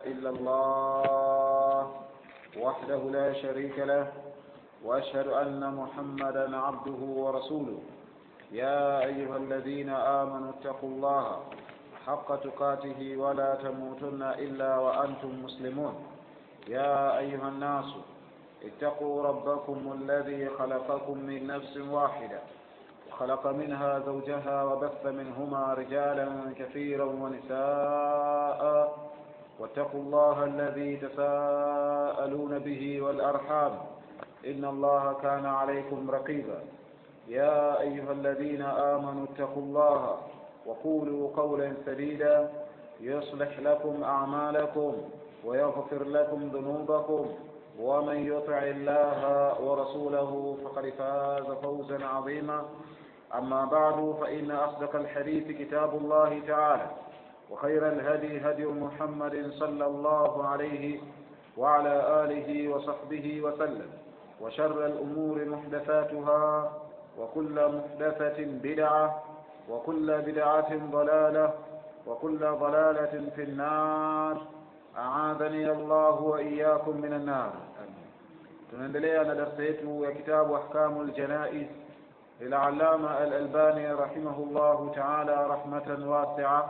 إلا الله وحده لا شريك له وأشهد أن محمدا عبده ورسوله يا أيها الذين آمنوا اتقوا الله حق تقاته ولا تموتن إلا وأنتم مسلمون يا أيها الناس اتقوا ربكم الذي خلقكم من نفس واحدة وخلق منها زوجها وبث منهما رجالا كثيرا ونساء واتقوا الله الذي تساءلون به والأرحام إن الله كان عليكم رقيبا يا أيها الذين آمنوا اتقوا الله وقولوا قولا سديدا يصلح لكم أعمالكم ويغفر لكم ذنوبكم ومن يطع الله ورسوله فقد فاز فوزا عظيما أما بعد فإن أصدق الحديث كتاب الله تعالى وخير الهدي هدي محمد صلى الله عليه وعلى آله وصحبه وسلم وشر الأمور محدثاتها وكل محدثة بدعة وكل بدعة ضلالة وكل ضلالة في النار أعاذني الله وإياكم من النار tunaendelea na darsa yetu ya kitabu ahkamu ljanais lilallama alalbani rahimahullahu taala rahmatan wasia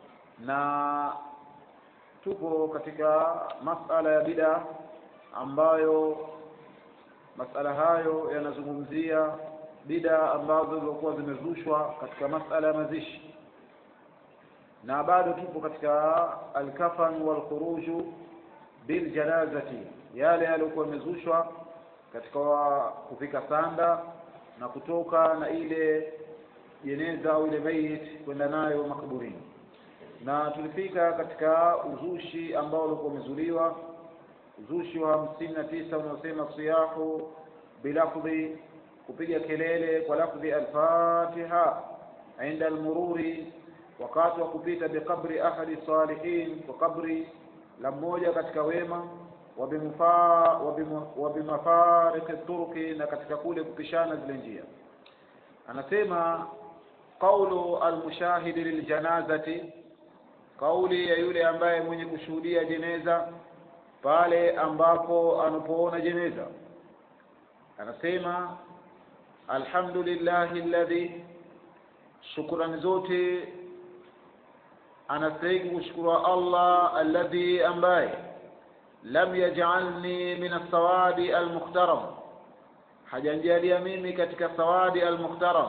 na tupo katika masala ya bida ambayo masala hayo yanazungumzia bida ambazo zilikuwa zimezushwa katika masala ya mazishi na bado tupo katika alkafan walkhuruju biljanazati yale yaliyokuwa yamezushwa katika kufika sanda na kutoka na ile jeneza au ile mayit kwenda nayo makaburini na tulifika katika uzushi ambao ulikuwa umezuliwa uzushi wa hamsini na tisa unaosema siyahu bilafdhi kupiga kelele kwa lafdhi alfatiha inda almururi wakati wa kupita biqabri ahadi salihin kwa kabri la mmoja katika wema wa bimafariki turki na katika kule kupishana zile njia anasema qaulu almushahidi liljanazati kauli ya yule ambaye mwenye kushuhudia jeneza pale ambapo anapoona jeneza anasema alhamdulillahi alladhi shukrani zote anastahili kushukuru Allah alladhi ambaye lam yaj'alni min as-sawadi al-mukhtaram hajanjalia mimi katika sawadi al-mukhtaram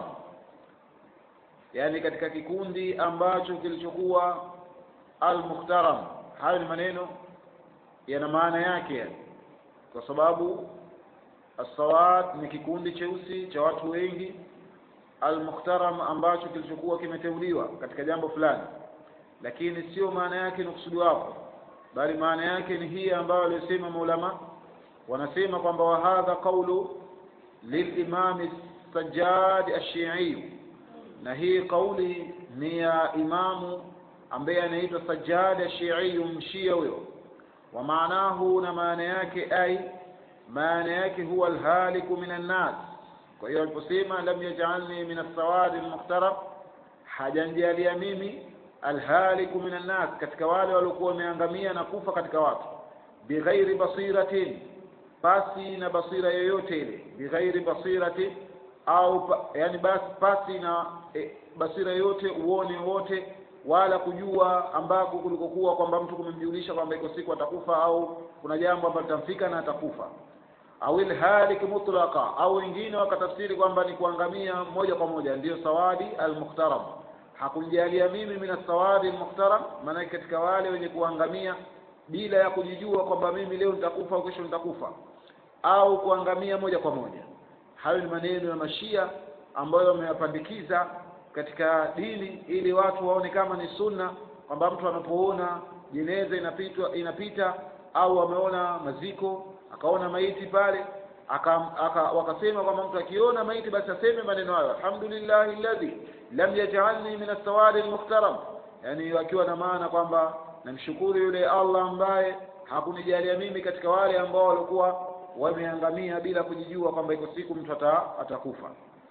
yani katika kikundi ambacho kilichokuwa al-mukhtaram hayo ni maneno yana maana yake kwa sababu as-sawad ni kikundi cheusi cha watu wengi al-mukhtaram ambacho kilichokuwa kimeteuliwa katika jambo fulani lakini sio maana yake ni kusudi wako bali maana yake ni hii ambayo aliyosema maulama wanasema kwamba wa hadha qawlu lilimam sajjad ash-shi'i na hii kauli ni ya imamu ambaye anaitwa sajjad ash-shi'i mshia huyo wa maanahu na maana yake ai maana yake huwa alhaliku minan nas kwa hiyo aliposema lam yaj'alni min as-sawadi al-muhtaram hajanjalia mimi alhaliku minan nas katika wale waliokuwa wameangamia na kufa katika watu bighairi basiratin pasi na basira yoyote ile bighairi basiratin au pa, yani basi pasi na e, basira yoyote uone wote wala kujua ambako kulikokuwa kwamba mtu kumemjulisha kwamba iko siku atakufa au kuna jambo ambalo litamfika na atakufa au ilhalik mutlaqa au wengine wakatafsiri kwamba ni kuangamia moja kwa moja ndiyo sawadi almuhtaram hakunjalia mimi min sawadi almuhtaram maana katika wale wenye kuangamia bila ya kujijua kwamba mimi leo nitakufa au kesho nitakufa au kuangamia moja kwa moja hayo ni maneno ya mashia ambayo wameyapandikiza katika dini ili watu waone kama ni sunna kwamba mtu anapoona jeneza inapitwa inapita au ameona maziko akaona maiti pale aka, aka, wakasema kwamba mtu akiona maiti basi aseme maneno hayo alhamdulillahi alladhi lam yaj'alni min as-sawadi al-muhtaram yani wakiwa na maana kwamba namshukuru yule Allah ambaye hakunijalia mimi katika wale ambao walikuwa wameangamia bila kujijua kwamba iko siku mtu ata, atakufa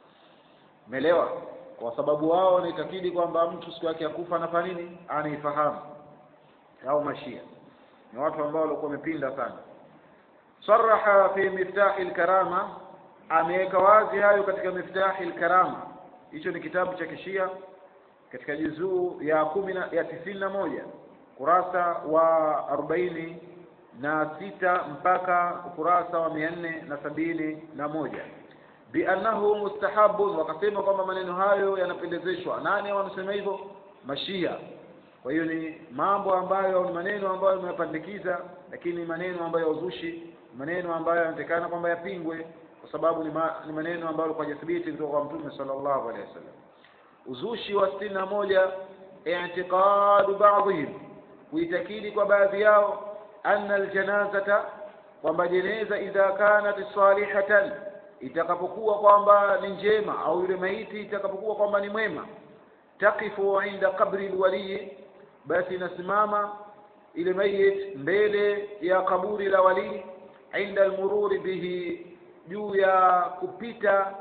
umeelewa kwa sababu wao wanaitakidi kwamba mtu siku yake ya kufa anafanya nini anaifahamu au mashia ni watu ambao walikuwa wamepinda sana saraha fi miftahi lkarama ameweka wazi hayo katika miftahi lkarama hicho ni kitabu cha kishia katika juzuu ya kumi na, ya tisini na moja kurasa wa arobaini na sita mpaka ukurasa wa mia nne na sabini na moja biannahu mustahabun wakasema kwamba maneno hayo yanapendezeshwa nani wanasema hivyo mashia kwa hiyo ni mambo ambayo ni maneno ambayo yameyapandikiza lakini ni maneno ambayo ya uzushi maneno ambayo yanatekana kwamba yapingwe kwa sababu ni, ma, ni maneno ambayo alikuwa hajathibiti kutoka kwa mtume sallallahu alaihi wasallam uzushi wa sitini na moja i'tiqadu ba'dihim kuitakidi kwa baadhi yao anna aljanazata kwamba jeneza idha kanat salihatan itakapokuwa kwamba ni njema au yule maiti itakapokuwa kwamba ni mwema taqifu inda qabri alwali basi inasimama ile mayit mbele ya kaburi la walii inda almururi bihi juu ya kupita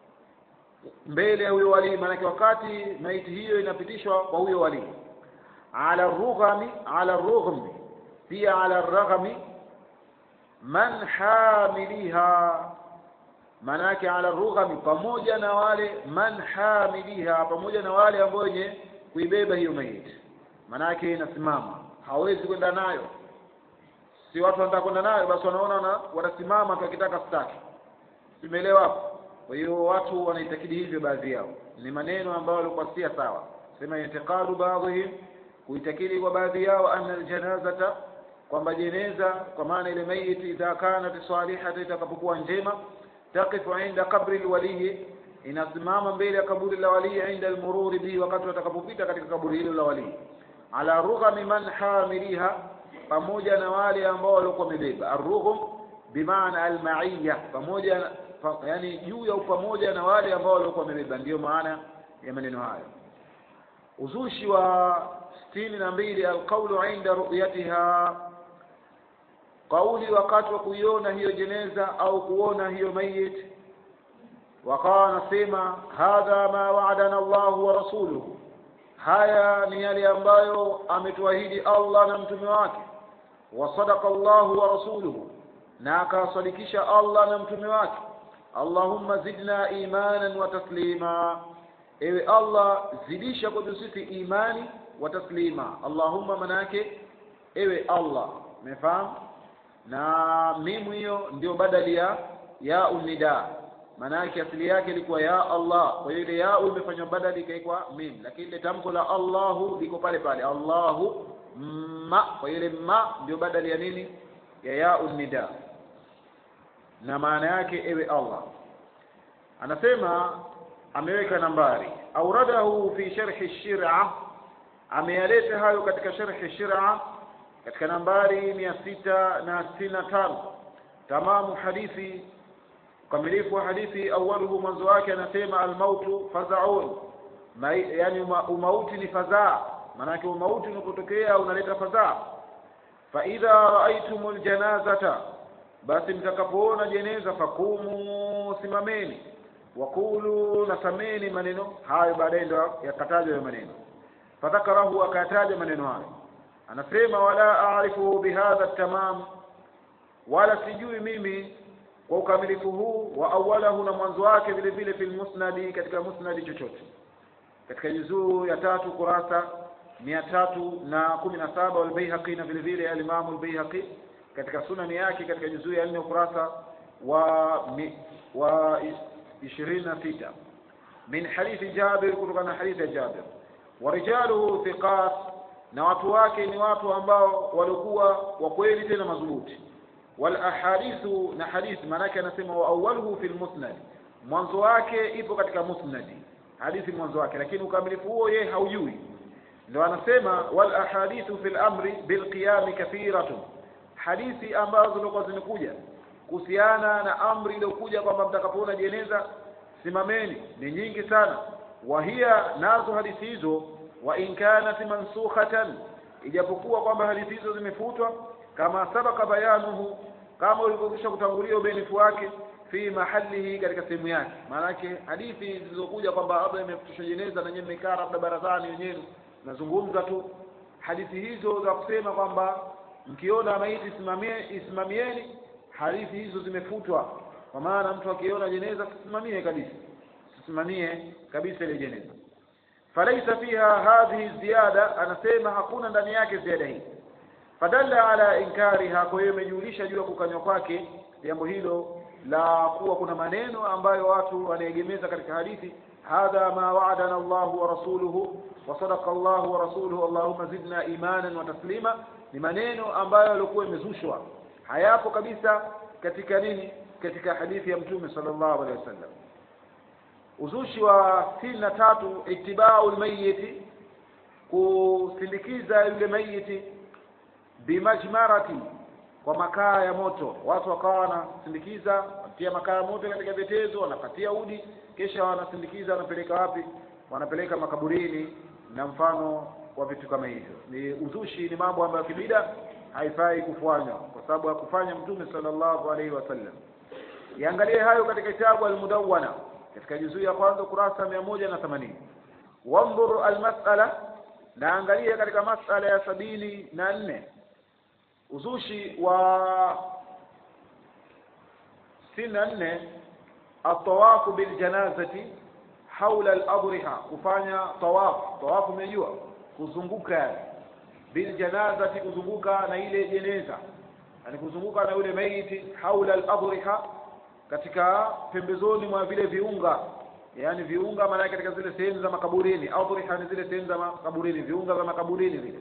mbele ya huyo walii maanake wakati maiti hiyo inapitishwa kwa huyo walii ala rughami ala rughmi pia ala raghmi man hamiliha maanake ala rughami pamoja na wale man hamiliha pamoja na wale ambao wenye kuibeba hiyo maiti maanake inasimama hawezi kwenda nayo si watu wanataka kwenda nayo basi wanaona na wanasimama tu akitaka staki simeelewa hapo kwa hiyo watu wanaitakidi hivyo baadhi yao ni maneno ambayo walikuwa si sawa sema itiqadu baadhihim kuitakidi kwa baadhi yao anna aljanazata kwamba jeneza kwa maana ile maiti idha kanat salihata itakapokuwa njema taqifu inda qabri alwaliyi inasimama mbele ya kaburi la walii inda almururi bihi wakati watakapopita katika kaburi hilo la walii ala rughami man hamiliha pamoja na wale ambao walikuwa wamebeba arrughum bimaana almaiya pamoja pa, yani juu ya upamoja na wale ambao walikuwa wamebeba ndiyo maana ya maneno hayo uzushi wa sitini na mbili alqaulu inda ru'yatiha kauli wakati wa kuiona hiyo jeneza au kuona hiyo mayit wakawa wanasema hadha ma waadana Allahu wa rasuluhu haya ni yale ambayo ametuahidi Allah na mtume wake wa sadaqa Allahu wa rasuluhu na akasadikisha Allah na mtume wake Allahumma zidna imanan wa taslima ewe Allah zidisha kwetu sisi imani wa taslima Allahumma manake ewe Allah umefahamu na mimu hiyo ndio badali ya ya unida maanake asili yake ilikuwa ya Allah kwa hiyo ile ya imefanywa badali ikaikwa mim lakini ile tamko la Allahu liko pale pale Allahu ma kwa hiyo ile ma ndio badali ya nini ya ya unida na maana yake ewe Allah anasema ameweka nambari auradahu fi sharhi shir'a ameyaleta hayo katika sharhi shir'a katika nambari mia sita na sitini na tano tamamu hadithi ukamilifu wa hadithi awaluhu mwanzo wake anasema almautu fazaun yani uma, umauti ni fadhaa maanake umauti unapotokea unaleta fadhaa faidha raaitum ljanazata basi mtakapoona jeneza fakumu simameni wakulu nasameni maneno hayo baadaye ndo yakatajwa ya maneno fadhakarahu akataja maneno hayo anasema wala aarifu bihadha tamam wala sijui mimi kwa ukamilifu huu wa awalahu na mwanzo wake vile vile fil musnadi katika musnadi chochote katika juzuu ya tatu kurasa mia tatu na kumi na saba walbaihaqi na vile vile alimamu albaihaqi katika sunani yake katika juzuu ya nne ukurasa wa mi, wa ishirini na sita min hadithi jabir kutokana na hadithi ya jabir wa rijaluhu thiqat na watu wake ni watu ambao walikuwa wa kweli tena madhubuti wal ahadithu na hadithi maanake anasema wa awwaluhu fil musnad mwanzo wake ipo katika musnadi hadithi mwanzo wake lakini ukamilifu huo yeye haujui ndio anasema wal ahadithu fil amri bil qiyam kathiratun hadithi ambazo zilikuwa zimekuja kuhusiana na amri iliyokuja kwamba mtakapoona jeneza simameni ni nyingi sana wahia nazo hadithi hizo wa in kanat mansukhatan ijapokuwa kwamba hadithi hizo zimefutwa kama sabaka bayanuhu kama ulivyokwisha kutangulia ubenifu wake fi mahalihi katika sehemu yake maanake hadithi zilizokuja kwamba labda imefutishwa jeneza na nyewe mmekaa labda barazani wenyewe nazungumza tu hadithi hizo za kusema kwamba mkiona maiti isimamie isimamieni hadithi hizo zimefutwa kwa maana mtu akiona jeneza sisimamie kabisa sisimamie kabisa ile jeneza falaisa fiha hadhihi ziyada anasema hakuna ndani yake ziada hii fadalla ala inkariha kwa hiyo imejulisha juu ya kukanywa kwake jambo hilo la kuwa kuna maneno ambayo watu wanaegemeza katika hadithi hadha ma wa'adana Allah wa rasuluhu wa sadaqa Allah wa rasuluhu Allahumma zidna imanan wa taslima ni maneno ambayo yalikuwa imezushwa hayapo kabisa katika nini katika hadithi ya mtume sallallahu alaihi wasallam uzushi wa sitini na tatu itibau lmayiti kusindikiza yule mayiti bimajmarati kwa makaa ya moto watu wakawa wanasindikiza wanatia makaa ya moto katika vyetezo wanakatia udi kisha wanasindikiza wanapeleka wapi wanapeleka makaburini na mfano wa vitu kama hivyo ni uzushi ni mambo ambayo kibida haifai kufanywa kwa sababu hakufanya mtume sallallahu alaihi wasallam iangalie hayo katika kitabu almudawwana katika juzuu ya kwanza kurasa mia moja na themanini wandhur almasala na angalia katika masala ya sabini na nne uzushi wa sitini na nne atawafu biljanazati haula aladriha kufanya tawafu tawafu umejua kuzunguka biljanazati kuzunguka na ile jeneza yani kuzunguka na yule maiti haula aladriha katika pembezoni mwa vile viunga yani viunga maana katika zile sehemu za makaburini adriha ni zile sehemu za makaburini viunga vya makaburini vile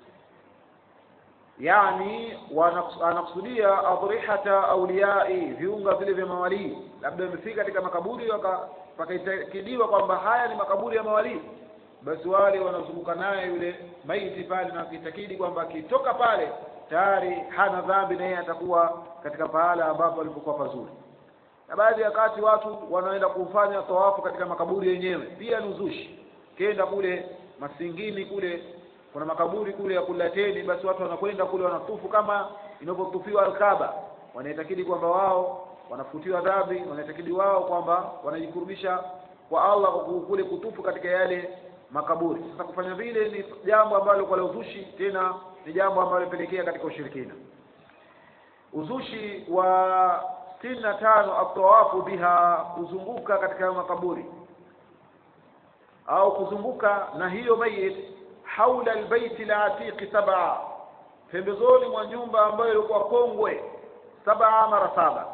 yani anakusudia adrihata auliyai viunga vile vya mawalii labda wamefika katika makaburi pakaitakiliwa kwamba haya ni makaburi ya mawalii basi wale wanazunguka naye yule maiti pale na wakitakidi kwamba akitoka pale tayari hana dhambi na yeye atakuwa katika pahala ambapo alipokuwa pazuri na baadhi ya wakati watu wanaenda kufanya tawafu katika makaburi yenyewe pia ni uzushi kenda kule masingini kule kuna makaburi kule ya kulateni basi watu wanakwenda kule wanatufu kama inavyotufiwa alkaba wanaitakidi kwamba wao wanafutiwa dhambi wanaitakidi wao kwamba wanajikurubisha kwa Allah kwa kule kutufu katika yale makaburi sasa kufanya vile ni jambo ambalo kwa uzushi tena ni jambo ambalo limepelekea katika ushirikina uzushi wa sitini na tano atawafu biha kuzunguka katika makaburi au kuzunguka na hiyo mayit haula albaiti la atiqi sab'a pembezoni mwa nyumba ambayo ilikuwa kongwe saba mara saba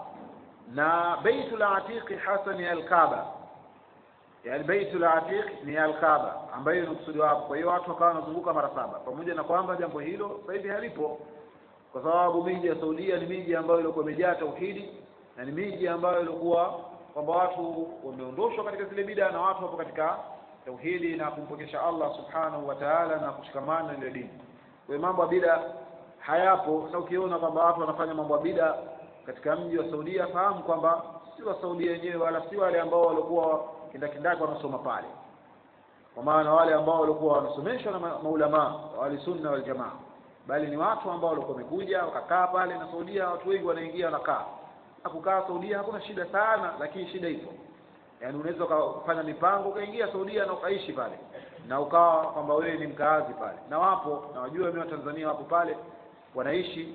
na baitu la atiqi hasa ni alkaaba yani baitu la atiq ni alkaaba ambayo inakusudiwa hapo kwa hiyo watu wakawa wanazunguka mara saba pamoja na kwamba jambo hilo sasa hivi halipo kwa sababu miji ya Saudia ni miji ambayo ilikuwa imejaa tauhidi na ni miji ambayo ilikuwa kwamba watu wameondoshwa katika zile bida na watu wapo katika tauhidi na kumpokesha Allah subhanahu wa ta'ala na kushikamana na ile dini kwa hiyo mambo ya bida hayapo na ukiona kwamba watu wanafanya mambo ya bida katika mji wa Saudia fahamu kwamba si wa Saudia wenyewe wala si wale ambao walikuwa kindakindaki wanasoma pale kwa maana wale ambao walikuwa wanasomeshwa na maulama wale sunna wal jamaa bali ni watu ambao walikuwa wamekuja wakakaa pale na Saudia watu wengi wanaingia wanakaa na kukaa Saudia hakuna shida sana lakini shida ipo yaani unaweza ukafanya mipango ukaingia Saudia na ukaishi pale na ukawa kwamba wewe ni mkaazi pale na wapo na wajua mimi wa Tanzania wapo pale wanaishi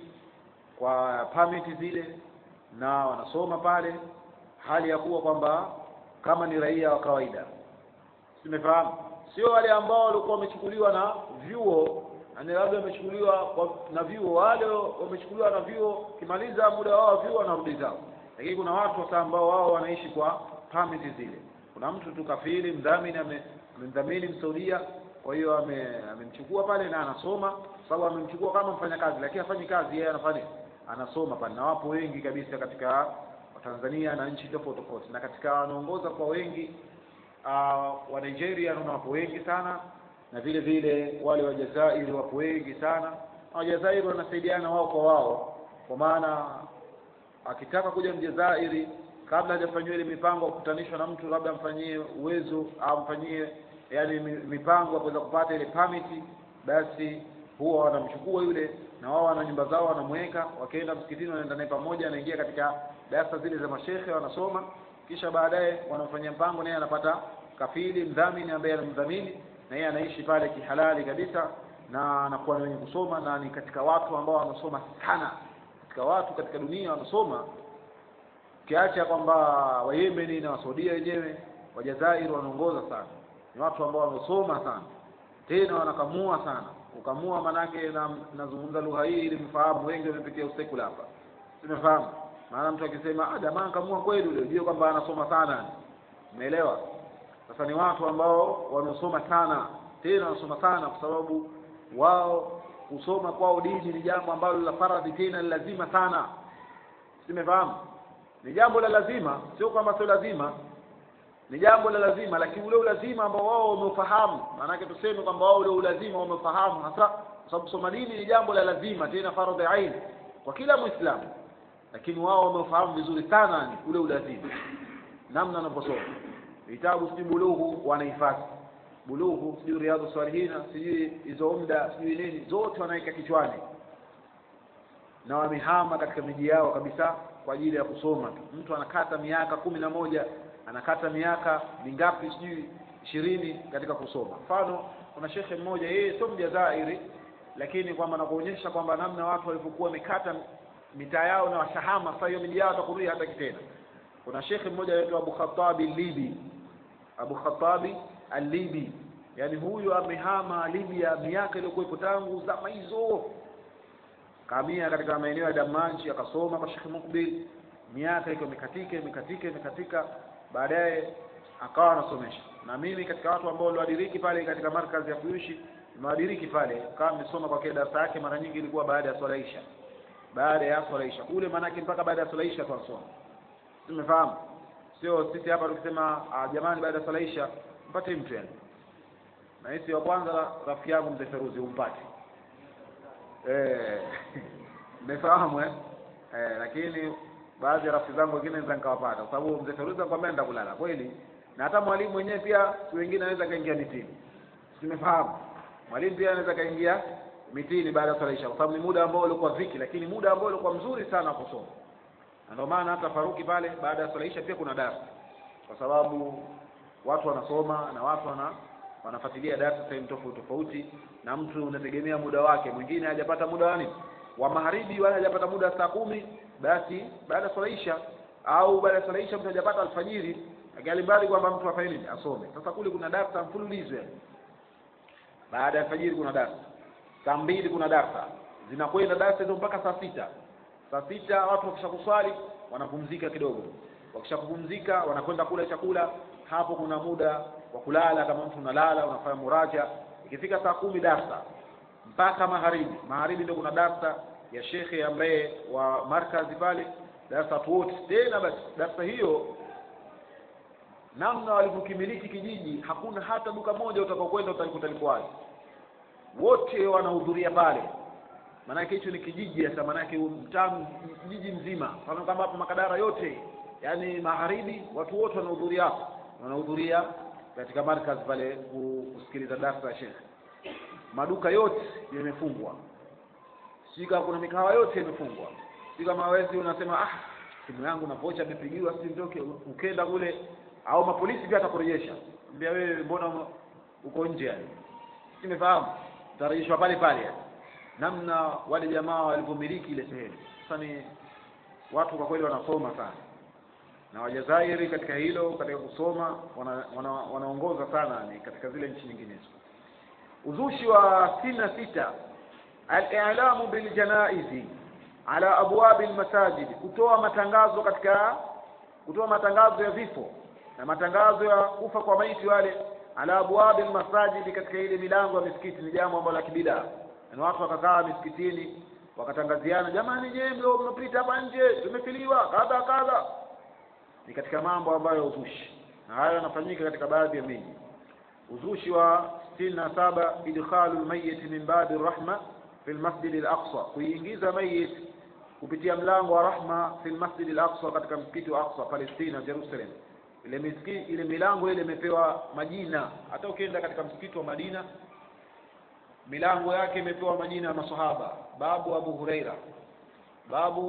kwa permit zile na wanasoma pale hali ya kuwa kwamba kama ni raia wa kawaida simefahamu sio wale ambao walikuwa wamechukuliwa na vyuo yani labda wamechukuliwa na vyuo wale wamechukuliwa na vyuo kimaliza muda wao vyuo wanarudi zao lakini kuna watu sasa ambao wao wanaishi kwa permit zile kuna mtu tu kafiri mdhamini amemdhamini msaudia kwa hiyo amemchukua pale na anasoma sababu amemchukua kama mfanyakazi lakini hafanyi kazi yeye anafanya anasoma pale na wapo wengi kabisa katika Tanzania na nchi tofauti tofauti na katika wanaongoza kwa wengi uh, wa Nigeria naona wapo wengi sana na vile vile wale wa Jazairi wapo wengi sana na Wajazairi wanasaidiana wao kwa wao kwa maana akitaka kuja Mjazairi kabla hajafanyiwa ile mipango kukutanishwa na mtu labda amfanyie uwezo au amfanyie yani mipango ya kuweza kupata ile permit basi huwa wanamchukua yule na wao wana nyumba zao wanamweka wakienda msikitini wanaenda naye pamoja anaingia katika darasa zile za mashehe wanasoma kisha baadaye wanamfanyia mpango naye anapata kafili mdhamini ambaye anamdhamini na yeye anaishi pale kihalali kabisa na anakuwa ni wenye kusoma na ni katika watu ambao wamesoma sana katika watu katika dunia wamesoma ukiacha kwamba wayemeni na wasaudia wenyewe wajazairi wanaongoza sana ni watu ambao wamesoma sana tena wanakamua sana kukamua manake na nazungumza lugha hii ili mfahamu wengi wamepitia usekula hapa simefahamu maana mtu akisema ah jamaa kamua kweli ule ujue kwamba anasoma sana umeelewa sasa ni watu ambao wamesoma sana tena wanasoma sana kwa sababu wao kusoma kwao dini ni jambo ambalo la faradhi tena ni lazima sana simefahamu ni jambo la lazima sio kwamba sio lazima ni jambo la lazima lakini ule ulazima ambao wao wameufahamu maanake tuseme kwamba wao ule ulazima wamefahamu hasa kwa sababu kusoma dini ni jambo la lazima tena faradhi ain kwa kila muislamu lakini wao wameufahamu vizuri sana ni ule ulazima namna wanaposoma vitabu sijui bulughu wanahifadhi bulughu sijui riadhu salihina sijui hizo umda sijui nini zote wanaweka kichwani na wamehama katika miji yao kabisa kwa ajili ya kusoma tu mtu anakata miaka kumi na moja anakata miaka mingapi sijui ishirini katika kusoma mfano kuna shekhe mmoja yeye sio mjazairi lakini kwamba nakuonyesha kwamba namna watu walivyokuwa wamekata mitaa yao na washahama sasa hiyo miji yao atakurudia hata kitena kuna shekhe mmoja anaitwa Abu Khattabi Libi Abu Khattabi Al-Libi yani huyu amehama Libya miaka iliyokuwepo tangu zama hizo kamia katika maeneo ya Damanchi akasoma kwa Sheikh Mukbil miaka iko imekatika imekatika imekatika baadaye akawa anasomesha na mimi katika watu ambao waliwadiriki pale katika markazi ya kuishi nimewadiriki pale kama nimesoma kwa kile darasa yake mara nyingi ilikuwa baada ya swala isha baada ya swala isha kule maanake mpaka baada ya swala isha tunasoma tumefahamu sio sisi hapa tukisema ah, jamani baada ya swala isha mpate mtu yani na hisi wa kwanza rafiki yangu mzee Feruzi umpate eh umefahamu eh eh lakini baadhi ya rafiki zangu wengine naweza nikawapata kwa sababu mzee Feruzi anakuambia nenda kulala kweli na hata mwalimu mwenyewe pia si wengine anaweza kaingia mitini tumefahamu mwalimu pia anaweza kaingia mitini baada ya swala isha kwa sababu ni muda ambao ulikuwa viki lakini muda ambao ulikuwa mzuri sana wa kusoma na ndio maana hata Faruki pale baada ya swala isha pia kuna darasa kwa sababu watu wanasoma na watu wana wanafuatilia darasa sehemu tofauti tofauti na mtu unategemea muda wake mwingine hajapata muda wa nini wa magharibi wala hajapata muda saa kumi basi baada ya swala isha au baada ya swala isha mtu hajapata alfajiri akalimbali kwamba mtu afanye nini asome sasa kule kuna darasa mfululizo yani baada ya alfajiri kuna darasa saa mbili kuna darasa zinakwenda darasa hizo mpaka saa sita saa sita watu wakisha kuswali wanapumzika kidogo wakisha kupumzika wanakwenda kula chakula hapo kuna muda wa kulala kama mtu unalala unafanya muraja ikifika saa kumi darsa mpaka magharibi magharibi ndio kuna darsa ya shekhe ambaye wa markazi pale darasa watu wote tena basi darsa hiyo namna walivyokimiliki kijiji hakuna hata duka moja utakaokwenda utalikuta liko wazi wote wanahudhuria pale maanake hicho ni kijiji hasa maanake mtaa kijiji mzima kama kama hapo makadara yote yani magharibi watu wote wanahudhuria hapo wanahudhuria katika markaz pale kusikiliza darasa ya shekhe maduka yote yamefungwa si kama kuna mikahawa yote imefungwa si kama wezi unasema ah simu yangu na vocha imepigiwa si ndoke ukenda kule au mapolisi pia atakurejesha mbia wewe mbona uko nje yani simefahamu utarejeshwa pale pale yani namna wale jamaa walivyomiliki ile sehemu sasa ni watu kwa kweli wanasoma sana na wajazairi katika hilo katika kusoma wana, wanaongoza wana sana ni katika zile nchi nyinginezo uzushi wa sitini na sita al-i'lamu bil janaizi ala abwab al-masajid kutoa matangazo katika kutoa matangazo ya vifo na matangazo ya kufa kwa maiti wale ala abwab al-masajid katika ile milango ya misikiti ni jambo ambalo la kibidaa na watu wakakaa misikitini wakatangaziana jamani nyewe mlio mnapita hapa nje tumefiliwa kadha kadha ni katika mambo ambayo uzushi na hayo yanafanyika katika baadhi ya miji uzushi wa sitini na saba idkhalu lmayit min babi rahma fi lmasjidi al-aqsa kuingiza mayit kupitia mlango wa rahma fi lmasjidi al-aqsa katika msikiti wa aqsa palestina jerusalem ile misikiti ile milango ile imepewa majina hata ukienda katika msikiti wa madina milango yake imepewa majina ya masahaba babu abu huraira babu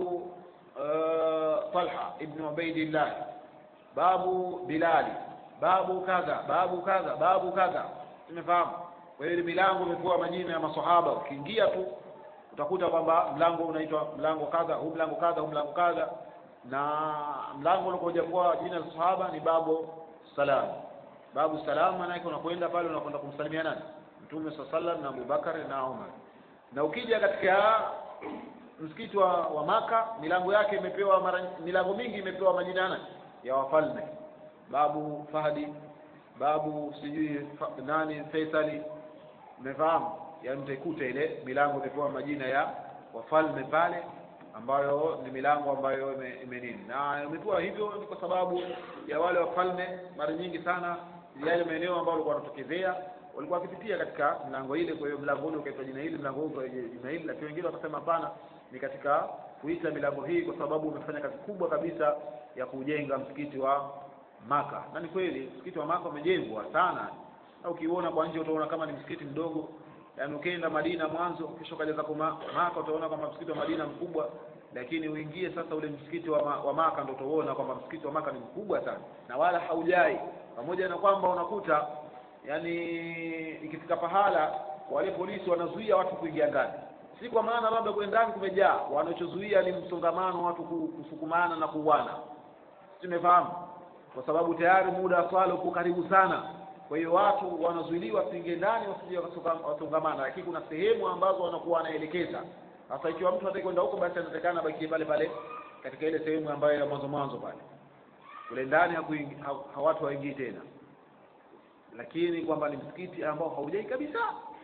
uh, talha ibn ubaidillah babu bilali babu kadha babu kadha babu kadha tumefahamu kwa hiyo ile milango imepewa majina ya masahaba ukiingia tu utakuta kwamba mlango unaitwa mlango kadha huu mlango kadha huu mlango kadha na mlango ulikoja kwa jina la sahaba ni babu salam babu salam maana yake unakwenda pale unakwenda kumsalimia nani mtume saa sallam na abubakar na umar na ukija katika msikiti wa, wa maka milango yake imepewa mara milango mingi imepewa majina ya nani ya wafalme babu fahdi babu sijui fa, nani faisali umefahamu yaani mtaikuta ile milango imepewa majina ya wafalme pale ambayo ni milango ambayo ime- ime nini na imepewa hivyo ni kwa sababu ya wale wafalme mara nyingi sana yale maeneo ambayo walikuwa wanatokezea walikuwa wakipitia katika mlango ile kwa hiyo mlango ule ukaitwa jina hili mlango huu ukaitwa jina hili lakini wengine wakasema hapana ni katika kuita milango hii kwa sababu umefanya kazi kubwa kabisa ya kujenga msikiti wa maka na ni kweli msikiti wa maka umejengwa sana na ukiuona kwa nje utaona kama ni msikiti mdogo yaani ukienda Madina mwanzo kisha ukaja zako Ma- Maka utaona kwamba msikiti wa Madina mkubwa lakini uingie sasa ule msikiti wa, ma, wa Maka ndio utaona kwamba msikiti wa Maka ni mkubwa sana na wala haujai pamoja na kwamba unakuta yani ikifika pahala wale polisi wanazuia watu kuingia ndani si kwa maana labda kule ndani kumejaa wanachozuia ni msongamano watu ku- kusukumana na kuuana tumefahamu kwa sababu tayari muda wa swala uko karibu sana kwa hiyo watu wanazuiliwa wasiingie ndani wasije wakasuka- wasongamana lakini kuna sehemu ambazo wanakuwa wanaelekeza sasa ikiwa mtu hataki kwenda huko basi anatakana abakie pale pale katika ile sehemu ambayo ya mwanzo mwanzo pale kule ndani hakuingi- ha, ha, watu hawaingii tena lakini kwamba ni msikiti ambao haujai kabisa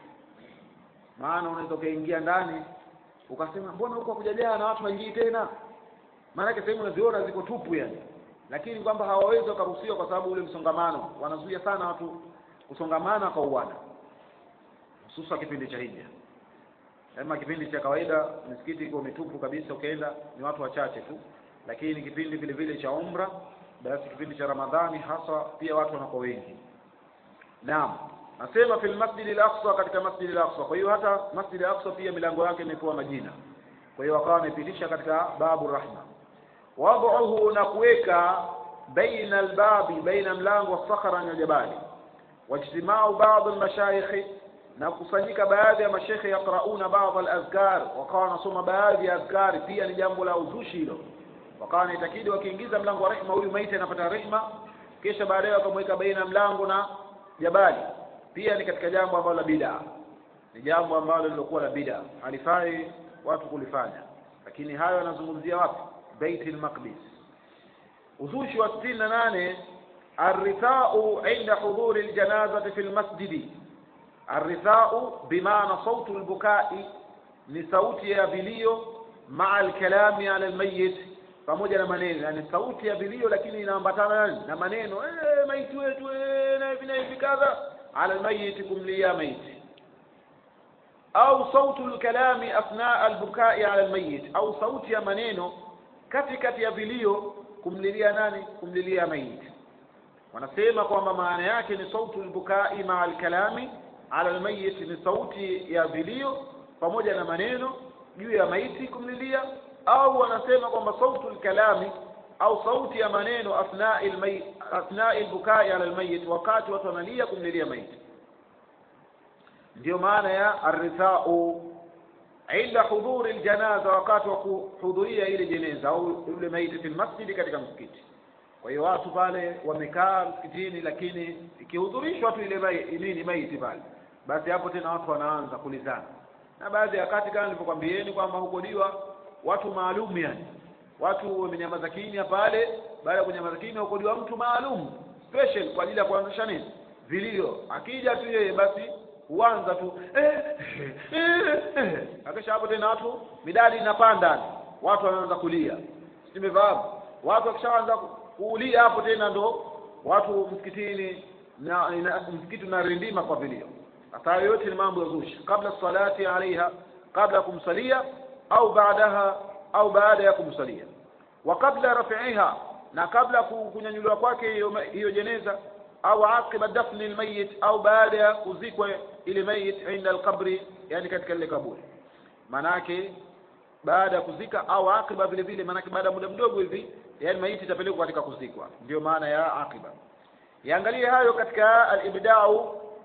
maana unaweza ukaingia ndani ukasema mbona huko hakujajaa na watu waingii tena maanake sehemu unaziona ziko tupu yani lakini kwamba hawawezi wakaruhusiwa kwa sababu ule msongamano wanazuia sana watu kusongamana kwa uwana hususa kipindi cha hija ama kipindi cha kawaida misikiti iko mitupu kabisa ukienda ni watu wachache tu lakini kipindi vile vile cha umra basi kipindi cha ramadhani hasa pia watu wanakuwa wengi naam nasema fil masjid al-aqsa katika masjid al-aqsa kwa hiyo hata masjid al-aqsa pia milango yake imepewa majina kwa hiyo wakawa wamepitisha katika babu rahma wad'uhu na kuweka baina albabi baina mlango wa sakhara na jabali wajtimau baadhi almashayikh na kukusanyika baadhi ya mashekhe yaqrauna baadhi alazkar wakawa wanasoma baadhi ya azkari pia ni jambo la uzushi hilo wakawa wanaitakidi wakiingiza mlango wa rehma huyu maiti anapata rehma kisha baadaye wakamweka baina mlango na jabali pia ni katika jambo ambalo la bid'a ni jambo ambalo lilokuwa la bid'a halifai watu kulifanya lakini hayo yanazungumzia wapi Baitul Maqdis uzushi wa 68 الرثاء عند حضور الجنازة في المسجد الرثاء بمعنى صوت البكاء ni sauti ya vilio maa alkalami ala almayit pamoja na maneno yani sauti ya vilio lakini inaambatana nani na maneno eh maiti wetu eh na hivi na hivi kadha ala almayit kumlia maiti au sautu alkalami athna albukai ala almayit au sauti ya maneno kati kati ya vilio kumlilia nani kumlilia maiti wanasema kwamba maana yake ni sautu albukai maa alkalami ala almayit ni sauti ya vilio pamoja na maneno juu ya maiti kumlilia au wanasema kwamba sautu alkalami au sauti ya maneno athnai almayit athnai albukai ala almayit wakati watu wanalia kumlilia maiti ndio maana ya arithau inda hudhuri aljanaza wakati wa kuhudhuria ile jeneza au yule maiti fi masjidi katika msikiti kwa hiyo watu pale wamekaa msikitini lakini ikihudhurishwa tu ile mai, nini maiti pale basi hapo tena watu wanaanza kulizana na baadhi ya wakati kama nilivyokwambieni kwamba hukodiwa watu maalum yani watu wamenyamaza kimya pale baada ya kunyamaza kimya hukodiwa mtu maalum special kwa ajili ya kuanzisha nini vilio akija tu yeye basi huanza tu eh, eh, eh. akisha hapo tena watu midadi inapanda watu wanaanza kulia simefahamu watu wakishaanza kuulia hapo tena ndo watu msikitini na, na msikiti unarindima kwa vilio hata yote ni mambo ya zushi kabla salati alaiha kabla ya kumsalia au baadaha au baada ya kumsalia wa kabla rafi'iha na kabla kunyanyuliwa kwake hiyo hiyo jeneza au aqiba dafni almayit au baada ya kuzikwa ile mayit inda alqabri yani katika ile kaburi manake baada ya kuzika au aqiba vile vile manake baada ya muda mdogo hivi yani maiti itapelekwa katika kuzikwa ndio maana ya aqiba yaangalie hayo katika al-ibda'u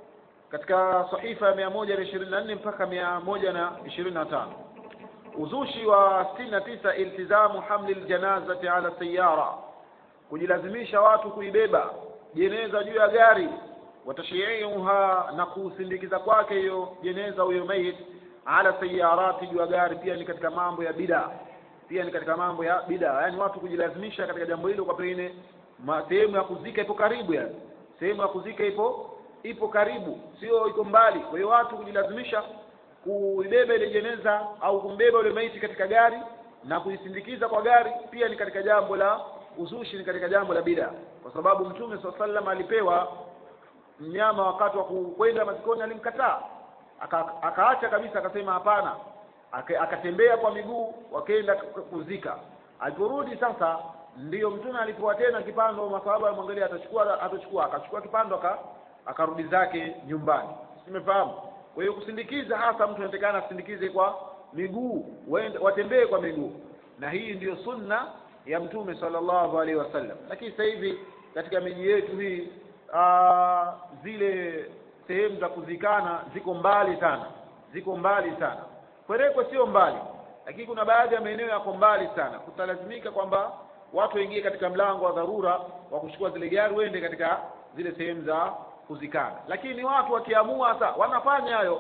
katika sahifa ya mia moja na ishirini na nne mpaka mia moja na ishirini na tano uzushi wa sitini na tisa iltizamu hamli ljanazati ala sayara kujilazimisha watu kuibeba jeneza juu ya gari watashiiuha na kusindikiza kwake hiyo jeneza huyo mayit ala sayarati juu ya gari pia ni katika mambo ya bida pia ni katika mambo ya bida yaani watu kujilazimisha katika jambo hilo kwa pengine sehemu ya kuzika ipo karibu yani sehemu ya kuzika ipo ipo karibu sio iko mbali kwa hiyo watu kujilazimisha kuibeba ile jeneza au kumbeba yule maiti katika gari na kuisindikiza kwa gari pia ni katika jambo la uzushi ni katika jambo la bida kwa sababu mtume saa sallam alipewa mnyama wakati wa kwenda mazikoni alimkataa aka, akaacha kabisa akasema hapana Aka, akatembea kwa miguu wakaenda kuzika aliporudi sasa ndiyo mtume alipewa tena kipando masahaba alimwangalia atachukua atachukua akachukua kipando aka akarudi zake nyumbani simefahamu kwa hiyo kusindikiza hasa mtu anatakana asindikize kwa miguu watembee kwa miguu na hii ndiyo sunna ya mtume sallallahu alaihi wasallam lakini sasa hivi katika miji yetu hii aa, zile sehemu za kuzikana ziko mbali sana ziko mbali sana kwerekwe sio mbali lakini kuna baadhi ya maeneo yako mbali sana kutalazimika kwamba watu waingie katika mlango wa dharura wa kuchukua zile gari wende katika zile sehemu za kuzikana lakini watu wakiamua sasa wanafanya hayo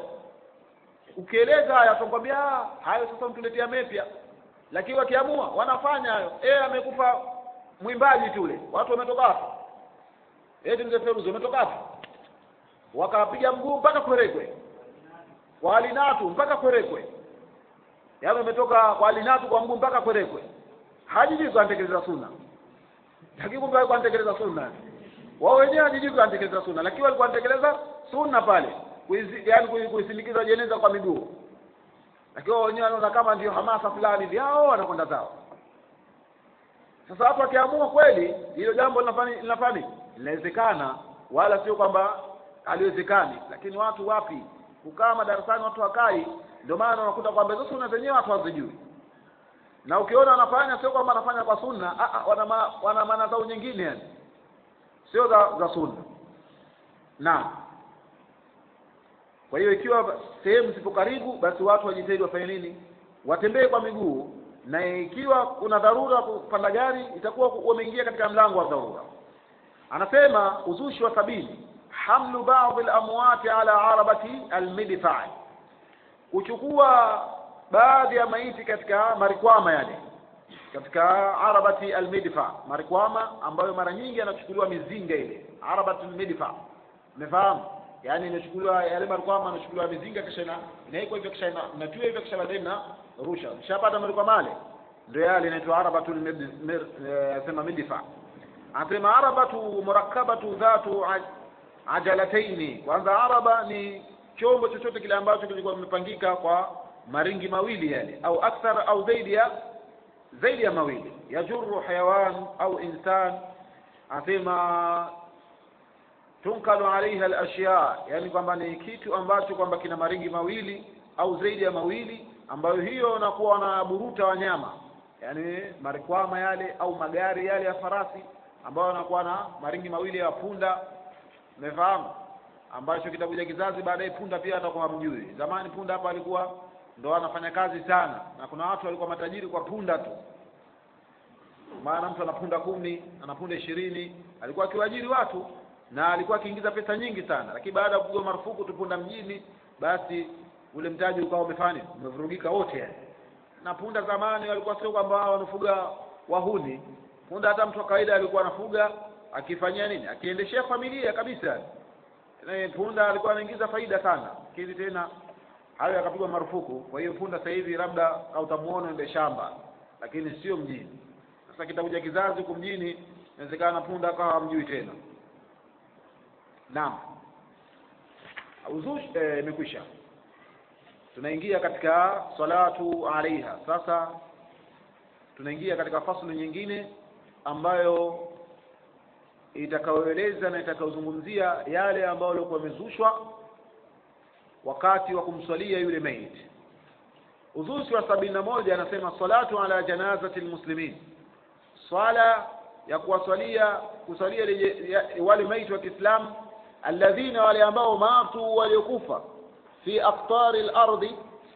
ukieleza haya atakwambia hayo sasa mtuletea mepya lakini wakiamua wanafanya hayo eh amekufa mwimbaji tule watu wametoka wapi eti mzee Feruzi wametoka wapi wakapiga mguu mpaka Kwerekwe kwa alinatu mpaka Kwerekwe yaani wametoka kwa alinatu kwa mguu mpaka Kwerekwe hajiji kuantekeleza sunna lakini kumbe alikuwa anatekeleza sunna wao wenyewe hajiji kuantekeleza sunna lakini walikuwa wanatekeleza sunna pale yaani kuisindikiza jeneza kwa miguu lakini wao wenyewe wanaona kama ndio hamasa fulani hivi hao wanakwenda zao sasa watu wakiamua kweli hilo jambo linafanya linafanya linawezekana wala sio kwamba haliwezekani lakini watu wapi kukaa madarasani watu wakai ndio maana unakuta kwamba hizo sunna zenyewe watu hawazijui na ukiona wanafanya sio kwamba wanafanya kwa sunna a, a, wana, ma, wana maana zao nyingine yani sio za, za sunna naam kwa hiyo ikiwa sehemu zipo karibu basi watu wajitahidi wafanye nini watembee kwa miguu na ikiwa kuna dharura kupanda gari itakuwa wameingia katika mlango wa dharura anasema uzushi wa sabini hamlu baadhi al-amwati ala arabati al-midfa kuchukua baadhi ya maiti katika marikwama yale katika arabati al-midfa marikwama ambayo mara nyingi anachukuliwa mizinga ile arabati al-midfa umefahamu yani inachukuliwa yale marikwama anachukuliwa mizinga kisha ina inaikwa hivyo kisha inatiwa hivyo kisha baadaye na rusha shapata marikwama yale ndio yale inaitwa arabatu sema midfa anasema arabatu murakkabatu dhatu ajalataini kwanza araba ni chombo chochote kile ambacho kilikuwa kimepangika kwa maringi mawili yale au akthar au zaidi ya zaidi ya mawili yajuru hayawan au insan anasema tunkalu alaiha alashya yani kwamba ni kitu ambacho kwamba kina maringi mawili au zaidi ya mawili ambayo hiyo nakuwa na buruta wanyama yani marikwama yale au magari yale ya farasi ambayo yanakuwa na maringi mawili ya punda umefahamu ambacho kitakuja kizazi baadaye punda pia atakuwa hamjui zamani punda hapa alikuwa ndo anafanya kazi sana na kuna watu walikuwa matajiri kwa punda tu maana mtu ana punda kumi ana punda ishirini alikuwa akiwaajiri watu na alikuwa akiingiza pesa nyingi sana lakini baada ya kupigwa marufuku tu punda mjini basi ule mtaji ukawa umefanya umevurugika wote yani na punda zamani walikuwa sio kwamba wanafuga wahuni punda hata mtu wa kawaida alikuwa anafuga akifanyia nini akiendeshea familia kabisa na punda alikuwa anaingiza faida sana lakini tena hayo yakapigwa marufuku kwa hiyo punda sasa hivi labda kautamuona ende shamba lakini sio mjini sasa kitakuja kizazi huko mjini inawezekana punda akawa hamjui tena naam uzushi imekwisha tunaingia katika salatu alaiha sasa tunaingia katika faslu nyingine ambayo itakayoeleza na itakayozungumzia yale ambayo yalikuwa yamezushwa wakati wa kumswalia yule maiti uzushi wa sabini na moja anasema salatu ala janazati lmuslimin swala ya kuwaswalia kuswalia wale maiti wa kiislamu alladhina wale ambao matu waliokufa fi aqtari al-ardi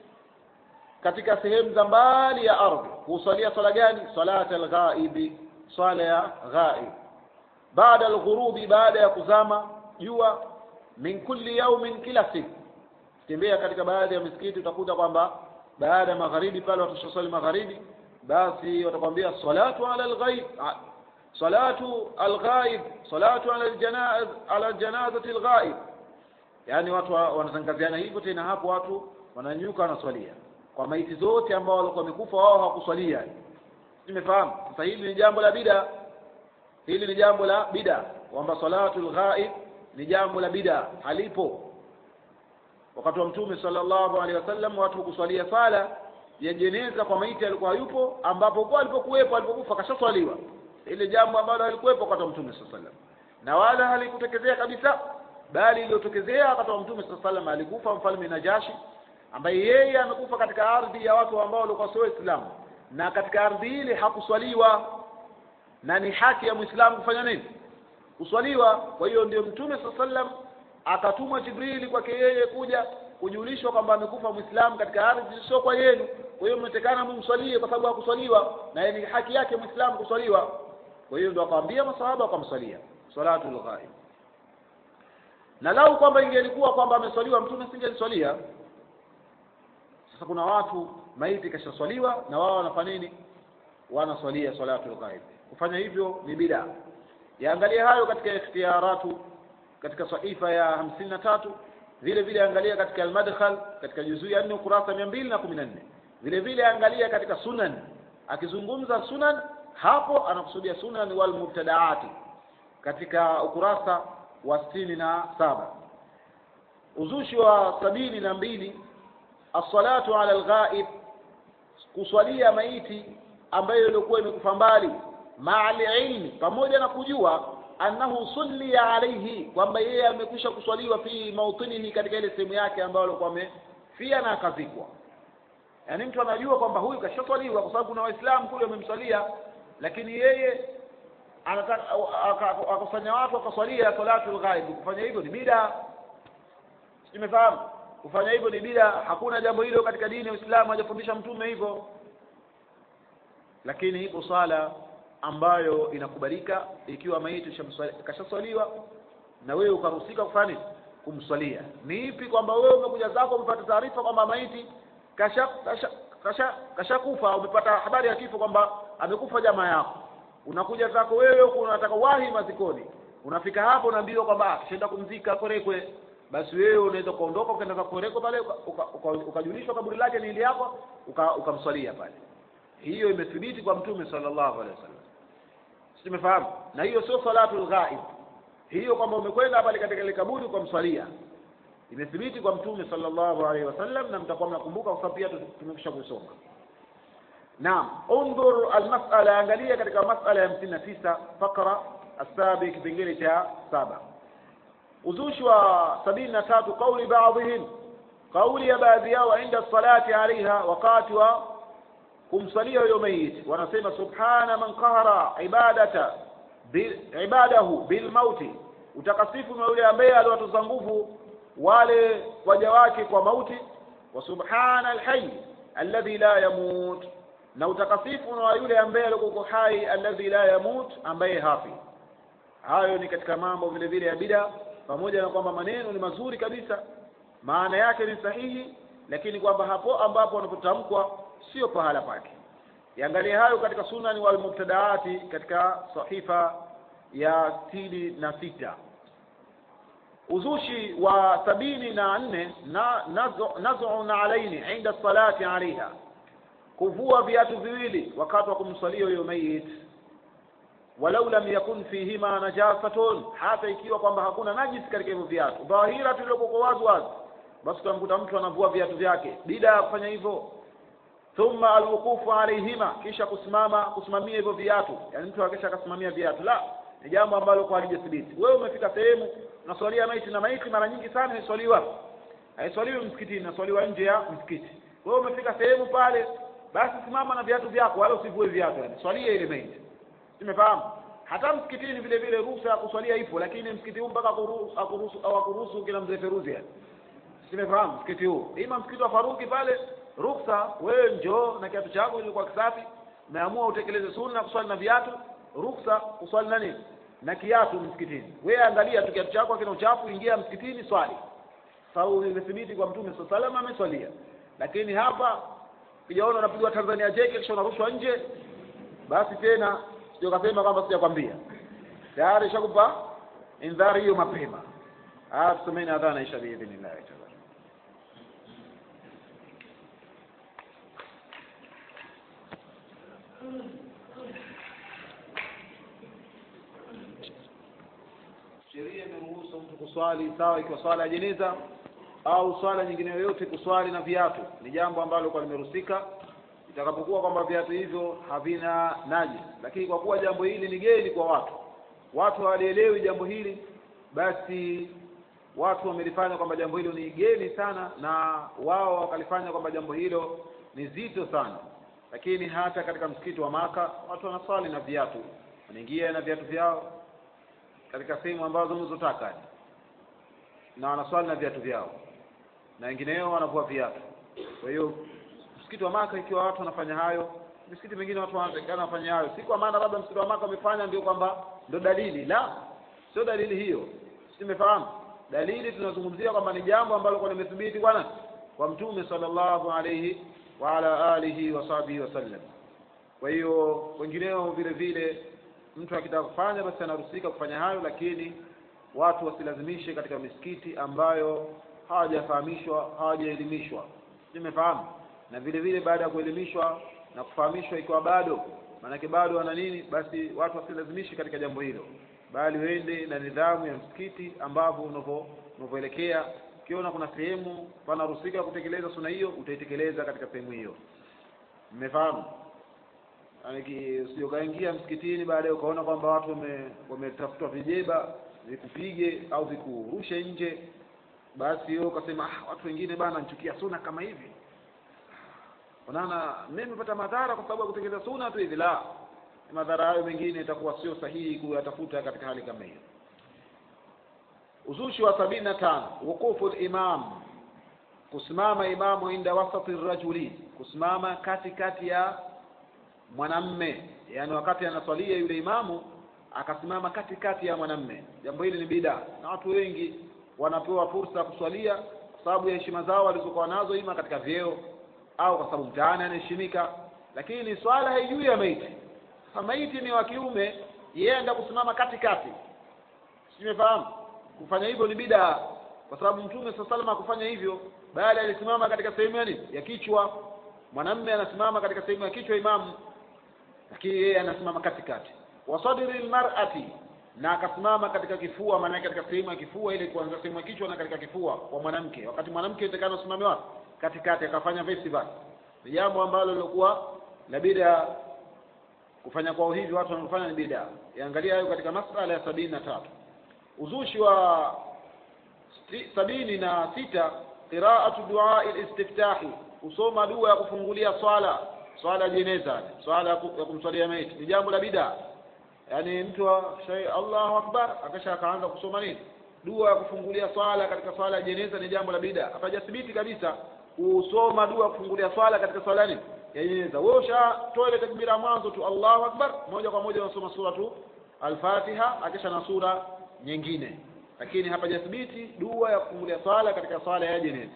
katika sehemu za mbali ya ardhi husalia swala gani salata al-ghaibi swala ya ghaib baada al-ghurubi baada ya kuzama jua min kulli yaumin kila siku tembea katika baadhi ya misikiti utakuta kwamba baada ya magharibi pale watashaswali magharibi basi watakwambia salatu ala al-ghaib salatu al-ghaib salatu ala al-janaz ala janazati al-ghaib yani watu wanatangaziana hivyo tena hapo watu wananyuka wanaswalia kwa maiti zote ambao walikuwa wamekufa wao hawakuswalia nimefahamu sasa hili ni jambo la bida hili ni jambo la bida kwamba salatul ghaib ni jambo la bida halipo wakati wa mtume sallallahu alaihi wasallam watu kuswalia sala ya jeneza kwa maiti alikuwa yupo ambapo kwa alipokuwepo alipokufa kashaswaliwa ile jambo ambalo alikuwepo wakati wa mtume sallallahu alaihi wasallam na wala halikutekezea kabisa bali iliyotokezea wakati wa mtume sallallahu alaihi wasallam alikufa mfalme Najashi ambaye yeye amekufa katika ardhi ya watu ambao walikuwa sio Waislamu na katika ardhi ile hakuswaliwa na ni haki ya Muislamu kufanya nini kuswaliwa kwa hiyo ndio mtume sallallahu alaihi wasallam akatumwa Jibrili kwake yeye kuja kujulishwa kwamba amekufa Muislamu katika ardhi sio kwa yenu kwa hiyo mnatekana mumswalie kwa sababu hakuswaliwa na ni haki yake Muislamu kuswaliwa kwa hiyo ndio akamwambia masahaba wakamswalia salatul ghaib na lau kwamba ingelikuwa kwamba ameswaliwa mtume singeliswalia sasa kuna watu maiti kashaswaliwa na wao wanafanya nini wanaswalia salatul ghaib kufanya hivyo ni bid'a yaangalia hayo katika ikhtiyaratu katika sahifa ya hamsini na tatu vile vile angalia katika almadkhal katika juzuu ya nne ukurasa mia mbili na kumi na nne vile vile angalia katika sunan akizungumza sunan hapo anakusudia sunan wal mubtadaati katika ukurasa wa sitini na saba uzushi wa sabini na mbili assalatu ala alghaib kuswalia maiti ambayo ilikuwa imekufa mbali maa ilmi pamoja na kujua annahu sulliya alayhi kwamba yeye amekwisha kuswaliwa fi mautinihi katika ile sehemu yake ambayo alikuwa amefia na akazikwa yaani mtu anajua kwamba huyu kashaswaliwa kwa sababu kuna waislamu kule wamemswalia lakini yeye anataka akafanya watu wakaswalia salatul ghaib kufanya hivyo ni bida simefahamu kufanya hivyo ni bida hakuna jambo hilo katika dini ya Uislamu hajafundisha mtume hivyo lakini ipo swala ambayo inakubalika ikiwa maiti kashaswaliwa na wewe ukaruhusika kufanya nini kumswalia ni ipi kwamba wewe umekuja zako umepata taarifa kwamba maiti kasha kasha kasha kashakufa umepata habari ya kifo kwamba amekufa jamaa yako unakuja zako wewe huko unataka wahi mazikoni unafika hapo unaambiwa kwamba kishaenda kumzika korekwe basi wewe unaweza kuondoka ukaenda kwa korekwe pale ukajulishwa kaburi lake ni ile yako ukamswalia pale hiyo imethibiti kwa mtume sallallahu alaihi wasallam tumefahamu na hiyo sio salatul ghaib hiyo kwamba umekwenda pale katika ile kaburi ukamswalia imethibiti kwa mtume sallallahu alaihi wasallam na mtakuwa mnakumbuka kwa sababu pia tumekwisha kusoma naam undur almas'ala angalia katika mas'ala ya 59 fakra asabi kipengele cha saba uzushi wa sabini na tatu kauli baadhihim kauli ya baadhi yao inda salati alaiha wakati wa kumsalia huyo mayit wanasema subhana man qahara ibadata bil, ibadahu bil mauti utakasifu na yule ambaye aliwatoza nguvu wale waja wake kwa mauti wa subhana alhayy alladhi la yamut na utakasifu na yule ambaye alikuwa hai alladhi la yamut ambaye hafi hayo ni katika mambo vile vile ya bida pamoja na kwamba maneno ni mazuri kabisa maana yake ni sahihi lakini kwamba hapo ambapo wanapotamkwa sio pahala pake yaangalie hayo katika sunani wal mubtadaati katika sahifa ya sitini na sita uzushi wa sabini na nne na nazun alaini inda salati alaiha kuvua viatu viwili wakati wa kumswalia huyo mayit walau lam yakun fihima najasatun hata ikiwa kwamba hakuna najis katika hivyo viatu dhahira tuliokuwa wazi wazi basi utamkuta mtu anavua viatu vyake bila ya kufanya hivyo thumma alwuqufu alaihima kisha kusimama kusimamia hivyo viatu yani mtu akisha akasimamia viatu la ni jambo ambalo kwa halijathibiti wewe umefika sehemu unaswalia maiti na maiti mara nyingi sana haiswaliwa haiswaliwi msikitini naswaliwa nje ya msikiti wewe umefika sehemu pale basi simama na viatu vyako wala usivue viatu yani swalia ile maiti umefahamu hata msikitini vile vile ruhusa ya kuswalia ipo lakini msikiti huu mpaka akuru- akuruhusu au akuruhusu kila mzee feruzi yani simefahamu msikiti huu ima msikiti wa faruki pale ruksa wewe njoo na kiatu chako ilikuwa kisafi umeamua utekeleze sunna kuswali na viatu ruksa kuswali na nini na kiatu msikitini wewe angalia tu kiatu chako kina uchafu ingia msikitini swali sababu imethibiti kwa mtume saa salama ameswalia lakini hapa kijaona unapigwa tanzania jeke kisha unarushwa nje basi tena sio kasema kwamba sijakwambia tayari shakupa indhari hiyo mapema ah tusomeni adhana isha biidhnillah taala sheria imeruhusu mtu kuswali sawa ikiwa swala ya jeneza au swala nyingine yoyote kuswali na viatu ni jambo ambalo kwa limeruhusika itakapokuwa kwamba viatu hivyo havina najis lakini kwa kuwa jambo hili ni geni kwa watu watu hawalielewi jambo hili basi watu wamelifanya kwamba jambo hilo ni geni sana na wao wakalifanya kwamba jambo hilo ni zito sana lakini hata katika msikiti wa maka watu wanaswali na viatu wanaingia na viatu vyao katika sehemu ambazo mlizotaka na wanaswali na viatu vyao na wengineo wanavua viatu kwa hiyo msikiti wa maka ikiwa watu wanafanya hayo misikiti mingine watu wanatakikana wafanye hayo si kwa maana labda msikiti wa maka wamefanya ndio kwamba ndio dalili la sio dalili hiyo simefahamu dalili tunazungumzia kwamba ni jambo ambalo kwa limethibiti bwana kwa mtume sallallahu alayhi wa ala alihi wa sahbihi wasallam kwa hiyo wengineo vile vile mtu akitaka kufanya basi anaruhusika kufanya hayo lakini watu wasilazimishe katika misikiti ambayo hawajafahamishwa hawajaelimishwa nimefahamu na vile vile baada ya kuelimishwa na kufahamishwa ikiwa bado maanake bado wana nini basi watu wasilazimishe katika jambo hilo bali wende na nidhamu ya msikiti ambavyo unavyo unavyoelekea ukiona kuna sehemu panaruhusika kutekeleza suna hiyo utaitekeleza katika sehemu hiyo mmefahamu usiokaingia msikitini baadaye ukaona kwamba watu wame- wametafutwa vijeba vikupige au vikurushe nje basi wewe ukasema ah, watu wengine bana nichukia suna kama hivi unaona mimi nimepata madhara kwa sababu ya kutekeleza suna tu hivi la madhara hayo mengine itakuwa sio sahihi kuyatafuta katika hali kama hiyo uzushi wa sabini na tano wuqufu limam kusimama imamu inda wasati rajuli kusimama katikati ya mwanamme yani wakati anaswalia yule imamu akasimama katikati ya mwanamme jambo hili ni bida na watu wengi wanapewa fursa ya kuswalia kwa sababu ya heshima zao walizokuwa nazo ima katika vyeo au kwa sababu mtaani anaheshimika lakini swala haijui ya maiti sasa maiti ni wa kiume yeye enda kusimama katikati simefahamu kufanya hivyo ni bida kwa sababu mtume saa salama kufanya hivyo bali alisimama katika sehemu ya nini ya kichwa mwanamme anasimama katika sehemu ya kichwa imamu lakini yeye anasimama katikati wasadri lmarati na akasimama katika kifua maanake katika sehemu ya kifua ile kuanzia sehemu ya kichwa na katika kifua kwa mwanamke wakati mwanamke itakana usimame wapi katikati akafanya festival ni jambo ambalo lilikuwa la bida kufanya kwao hivi watu wanaofanya ni bida yaangalia hayo katika masala ya sabini na tatu uzushi wa sti- sabini na sita qiraatu duai listiftahi kusoma dua ya kufungulia swala swala ya jeneza swala ya ku- ya kumswalia maiti ni jambo la bida yaani mtu wa- shay- allahu akbar akasha akaanza kusoma nini dua ya kufungulia swala katika swala ya jeneza ni jambo la bida hapajathibiti kabisa kusoma dua ya kufungulia swala katika swala nini ya jeneza wewe ushatoa ile takbira ya mwanzo tu allahu akbar moja kwa moja unasoma sura tu alfatiha akisha na sura nyingine lakini hapajathibiti dua ya kufungulia swala katika swala ya jeneza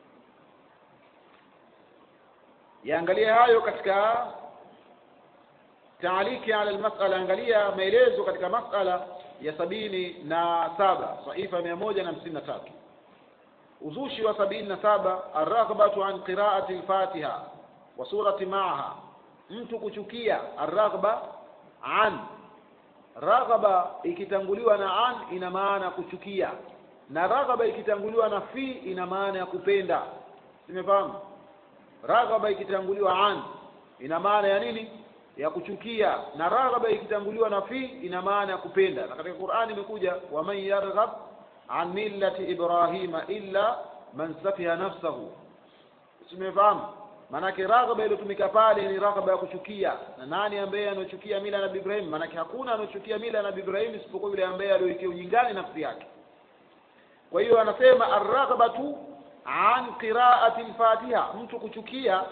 yaangalia hayo katika taaliki ala almasala angalia maelezo katika masala ya sabini na saba saifa mia moja na hamsini na tatu uzushi wa sabini na saba arraghbatu an qiraati lfatiha wa surati maaha mtu kuchukia arraghba an raghaba ikitanguliwa na an ina maana ya kuchukia na raghaba ikitanguliwa na fi ina maana ya kupenda simefahamu raghaba ikitanguliwa an ina maana ya nini ya kuchukia na raghaba ikitanguliwa na fi ina maana ya kupenda na katika Qur'ani imekuja waman yarghab an millati ibrahima illa man safiha nafsahu simefahamu maanake raghaba iliyotumika pale ni raghaba ya kuchukia na nani ambaye anachukia mila ya nabii ibrahim maanake hakuna anachukia mila ya nabii ibrahim isipokuwa yule ambaye aliyoitia ujingani nafsi yake kwa hiyo anasema arraghabatu an qiraati lfatiha mtu kuchukia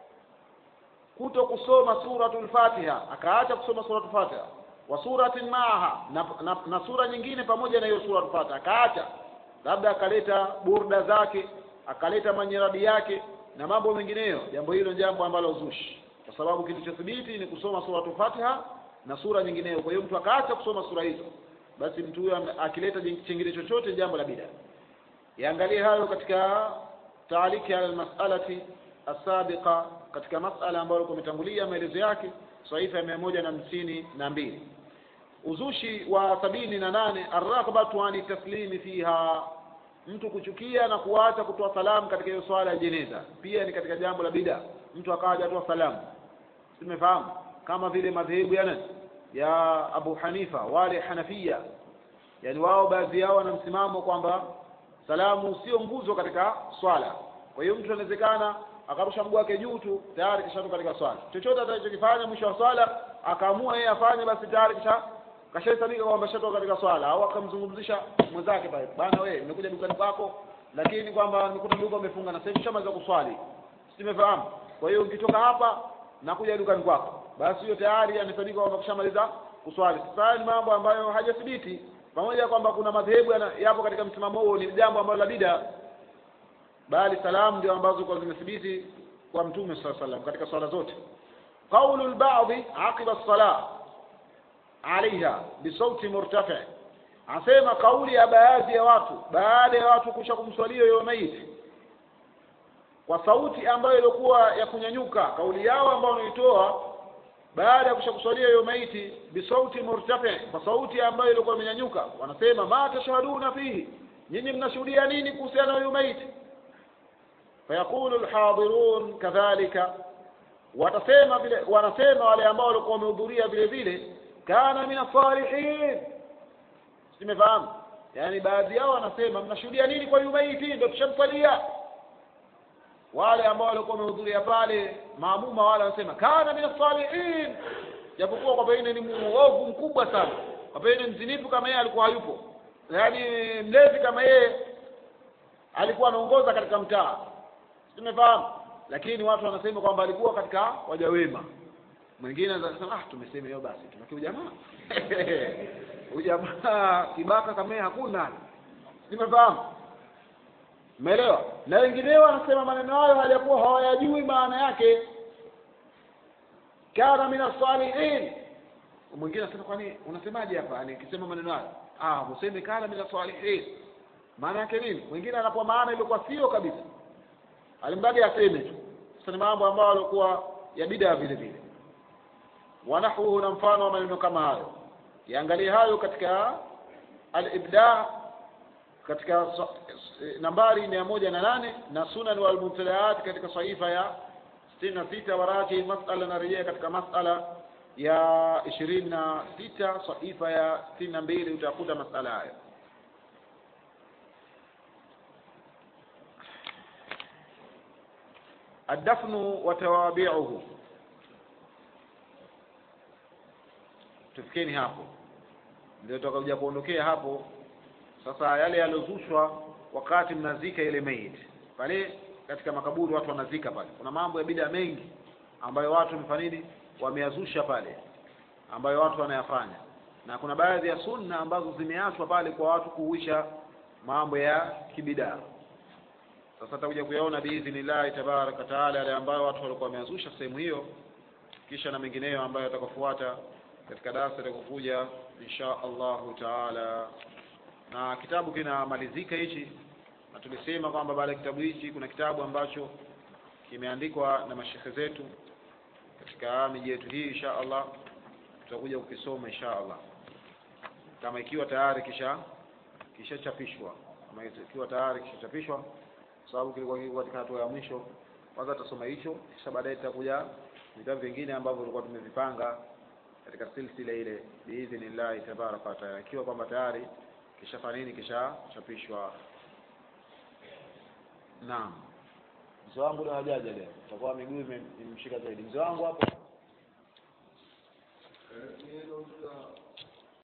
kuto kusoma suratul fatiha akaacha kusoma suratul fatiha wa suratin maaha na, na, na sura nyingine pamoja na hiyo suratul fatiha akaacha labda akaleta burda zake akaleta manyiradi yake na mambo mengineyo jambo hilo ni jambo ambalo uzushi kwa sababu kitu cha thibiti ni kusoma suratul fatiha na sura nyingineyo kwa hiyo mtu akaacha kusoma sura hizo basi mtu huyo akileta chingine chochote jambo la bida yaangalie hayo katika taaliki ala almas'alati asabiqa katika masala ambayo alikuwa umetangulia maelezo yake saifa ya mia moja na hamsini na mbili uzushi wa sabini na nane arraghbatu ani taslimi fiha mtu kuchukia na kuacha kutoa salamu katika hiyo swala ya jeneza pia ni katika jambo la bida mtu akawa hajatoa salamu tumefahamu kama vile madhehebu ya nani ya Abu Hanifa wale Hanafia yani wao baadhi yao wana msimamo kwamba salamu sio nguzo katika swala kwa hiyo mtu anawezekana akarusha mguu wake juu tu tayari kishatoka katika swala chochote atakachokifanya mwisho wa swala akaamua yeye afanye basi tayari kisha kashahesabika kwamba shatoka katika swala au akamzungumzisha mwenzake pale bana wewe nimekuja dukani kwako lakini kwamba nimekuta duka umefunga na sasa shamaliza kuswali simefahamu kwa hiyo ukitoka hapa nakuja dukani kwako basi hiyo tayari anahesabika kwamba kushamaliza kuswali sasa ni mambo ambayo hajathibiti pamoja na kwamba kuna madhehebu yapo katika msimamo huo ni jambo ambalo la bida bali salamu ndio ambazo kwa zimethibiti kwa mtume saa salam katika swala zote qaulu lbadhi aqiba salah alaiha bisauti murtafi asema kauli ya baadhi ya watu baada ya watu kusha kumswalia huyo maiti kwa sauti ambayo ilikuwa ya kunyanyuka kauli yao ambayo wanaitoa baada ya kushakuswalia hiyo maiti bisauti murtafi kwa sauti ambayo ilikuwa imenyanyuka wanasema ma tashhaduna fihi nyinyi mnashuhudia nini kuhusiana na huyo maiti fayaqulu alhadirun kadhalika watasema vile wanasema wale ambao walikuwa wamehudhuria vile vile kana min asalihin simefahamu yani baadhi yao wanasema mnashuhudia nini kwa huyu maiti ndio tushamsalia wale ambao walikuwa wamehudhuria pale maamuma wale wanasema kana min salihin japokuwa kwa pengine ni muovu mkubwa sana kwa pengine mzinifu kama yeye alikuwa hayupo yaani mlevi kama yeye alikuwa anaongoza katika mtaa tumefahamu lakini watu wanasema kwamba alikuwa katika waja wema mwingine anasema ah tumesema hiyo basi tunakia ujamaa ujamaa kibaka kama yeye hakuna nimefahamu umeelewa na wengineo wanasema maneno hayo hajakuwa hawayajui maana yake kana min asalihin mwingine anasema kwani unasemaje hapa yani ukisema maneno hayo ah useme kana min asalihin maana yake nini mwingine anapoa maana ilikuwa sio kabisa alimradi aseme tu sasa ni mambo ambayo alikuwa ya bidaa vile vile wanahwuhu na mfano wa maneno kama hayo yaangalie hayo katika al-ibda katika nambari mia moja na nane na sunan wal mubtadaat katika sahifa ya sitini na sita waraji masala narejea katika masala ya ishirini na sita sahifa ya sitini na mbili utakuta masala hayo الدفن وتوابعه tufikeni hapo ndio tutakuja kuondokea hapo sasa yale yalozushwa wakati mnazika ile maiti pale katika makaburi watu wanazika pale kuna mambo ya bida mengi ambayo watu wamefanya nini wameyazusha pale ambayo watu wanayafanya na kuna baadhi ya sunna ambazo zimeachwa pale kwa watu kuuisha mambo ya kibidaa sasa tutakuja kuyaona biidhnillahi tabaraka taala yale ambayo watu walikuwa wameazusha sehemu hiyo kisha na mengineyo ambayo yatakafuata katika darasa litakapokuja insha allahu taala na kitabu kinamalizika hichi na tulisema kwamba baada ya kitabu hichi kuna kitabu ambacho kimeandikwa na mashekhe zetu katika miji yetu hii insha allah tutakuja kukisoma insha allah kama ikiwa tayari kisha kishachapishwa kama ikiwa tayari kishachapishwa sababu kilikuwa kiko katika hatua ya mwisho kwanza tutasoma hicho kisha baadaye tutakuja vitabu vingine ambavyo tulikuwa tumevipanga katika silsila ile biidhnillahi tabaraka wataala ikiwa kwamba tayari kishafanya nini kishachapishwa naam mzee wangu leo hajaja leo itakuwa miguu ime- imemshika zaidi mzee wangu hapo